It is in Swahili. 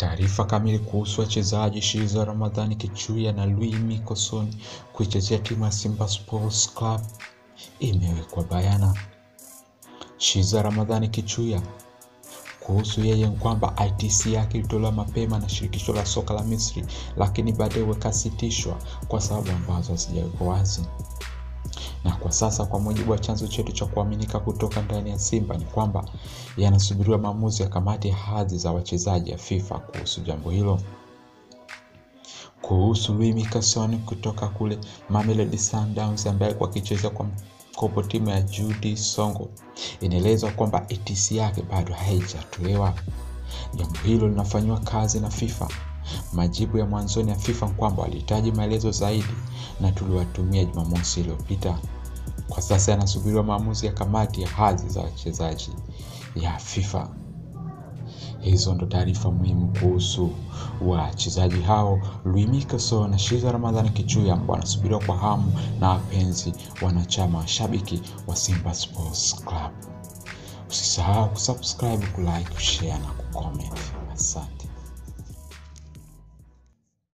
Taarifa kamili kuhusu wachezaji Shiza Ramadhani Kichuya na Louis Mickelson kuichezea timu ya Simba Sports Club imewekwa bayana. Shiza Ramadhani Kichuya kuhusu yeye kwamba ITC yake ilitolewa mapema na shirikisho la soka la Misri, lakini baadaye ikasitishwa kwa sababu ambazo hazijawekwa wazi. Na kwa sasa, kwa mujibu wa chanzo chetu cha kuaminika kutoka ndani ya Simba, ni kwamba yanasubiriwa maamuzi ya kamati ya hadhi za wachezaji ya FIFA kuhusu jambo hilo. Kuhusu Louis Mickelson kutoka kule Mamelodi Sundowns ambaye alikuwa akicheza kwa mkopo timu ya Judy Songo, inaelezwa kwamba ATC yake bado haijatolewa. Jambo hilo linafanyiwa kazi na FIFA. Majibu ya mwanzoni ya FIFA kwamba walihitaji maelezo zaidi na tuliwatumia Jumamosi iliyopita. Kwa sasa yanasubiriwa maamuzi ya kamati ya hadhi za wachezaji ya FIFA. Hizo ndo taarifa muhimu kuhusu wachezaji hao Louis Mickelson na Shiza Ramadhani Kichuya ambao wanasubiriwa kwa hamu na wapenzi wanachama washabiki wa Simba Sports Club. Usisahau kusubscribe, kulike, kushare na kucomment. Asante.